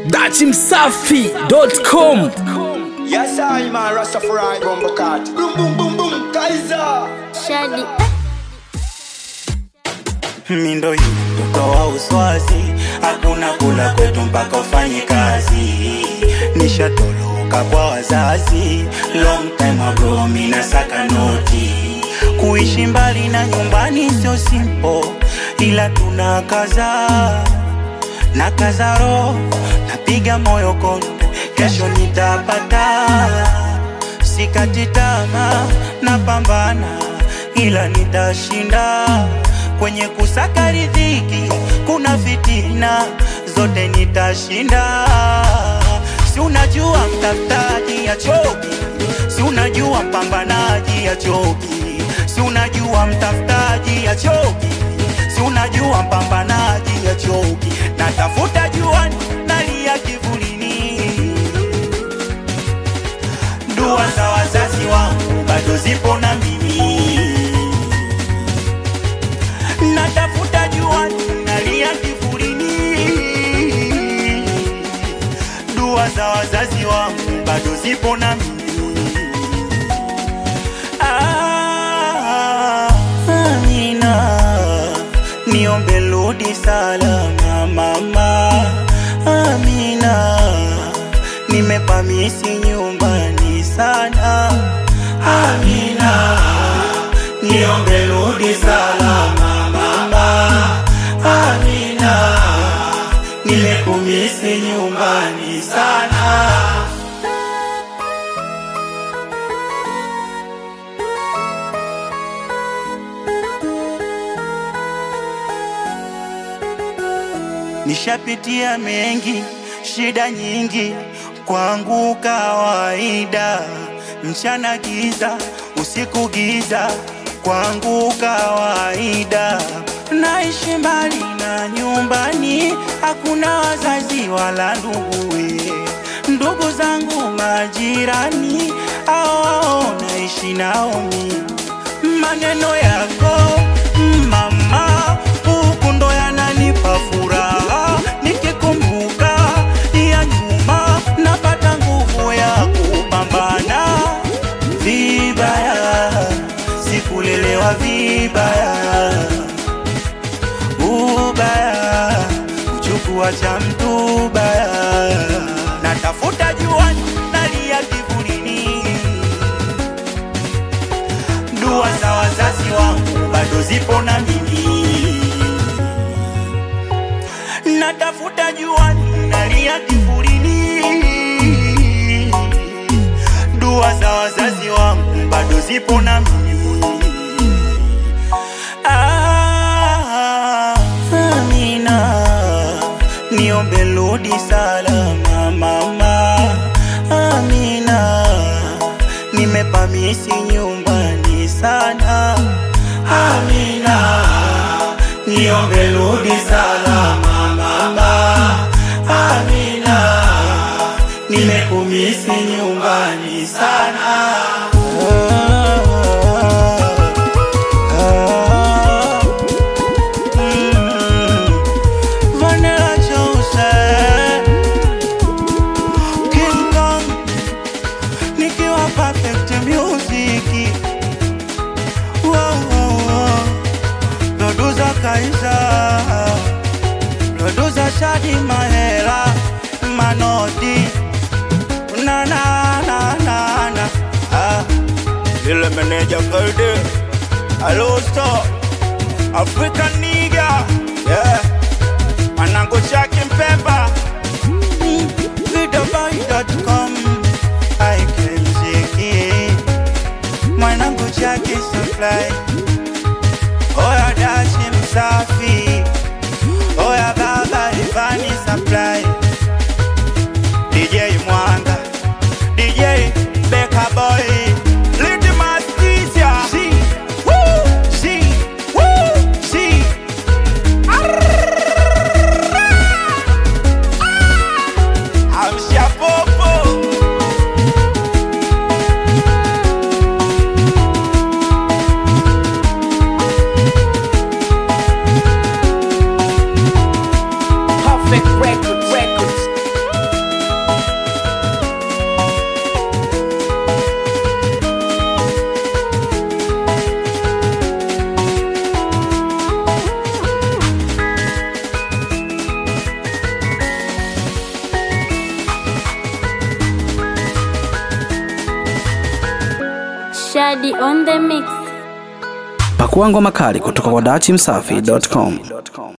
dachimsafi.com Yes, I man, Rastafari, Bumbo Cat. Boom, boom, boom, boom, Kaiser. Shadi mindo yu toa uswazi hakuna kula kwetu mpaka ufanye kazi nishatoloka kwa wazazi long time ago mina saka noti kuishi mbali na nyumbani sio simple ila tuna kaza na kaza roho napiga moyo konde kesho nitapata sikati tamaa napambana ila nitashinda kwenye kusaka riziki kuna fitina zote nitashinda si unajua mtafutaji ya choki si unajua mpambanaji ya choki si unajua mtafutaji ya choki si unajua mpambanaji ya choki natafuta juani nalia kivulini dua za wazazi wangu bado zipo na mimi natafuta juani nalia kivulini dua za wazazi wangu bado zipo na mimi Ah, Amina, niombe rudi salama mama Amina, nimepamisi nyumbani sana Amina, niombe rudi salama mama Amina, nimekumisi nyumbani sana Nishapitia mengi, shida nyingi, kwangu kawaida. Mchana giza, usiku giza, kwangu kawaida. Naishi mbali na nyumbani, hakuna wazazi wala nduguwe. Ndugu zangu majirani, hao naishi nao mimi maneno yako mama, huku ndo yananipa furaha. Nikikumbuka ya nyuma, napata nguvu ya kupambana. Vibaya sikulelewa vibaya, ubaya kuchukua cha mtu baya. Natafuta juani, nalia kivulini dua za wazazi wangu bado zipo na mimi, natafuta juani, nalia kivulini. Dua za wazazi wangu bado zipo na mimi. Ah, Amina, niombe rudi salama mama Amina, nimepamisi nyumbani sana Amina, niombe rudi salama mama Amina, nimekumisi nyumbani sana Ah, mm, Vanilla Joseph King Kong nikiwa perfect music wow, wow, wow. Producer Kaiza Producer Shadi Mahera Manodi Na na na na na ah. Ile meneja Kalde Hello Star African nigga Yeah Manango Chaki Mpemba Vidaboy.com IKMZK Mwanangu Chaki Supply Oya Dashi Msafi Oya Baba Ivani Supply DJ Mwanga DJ Beka Boy Little Mastisia Si Woo Si Woo Si Amsha Popo Perfect record, record. Daddy on the mix. Pakua ngoma kali kutoka kwa dachimsafi.com.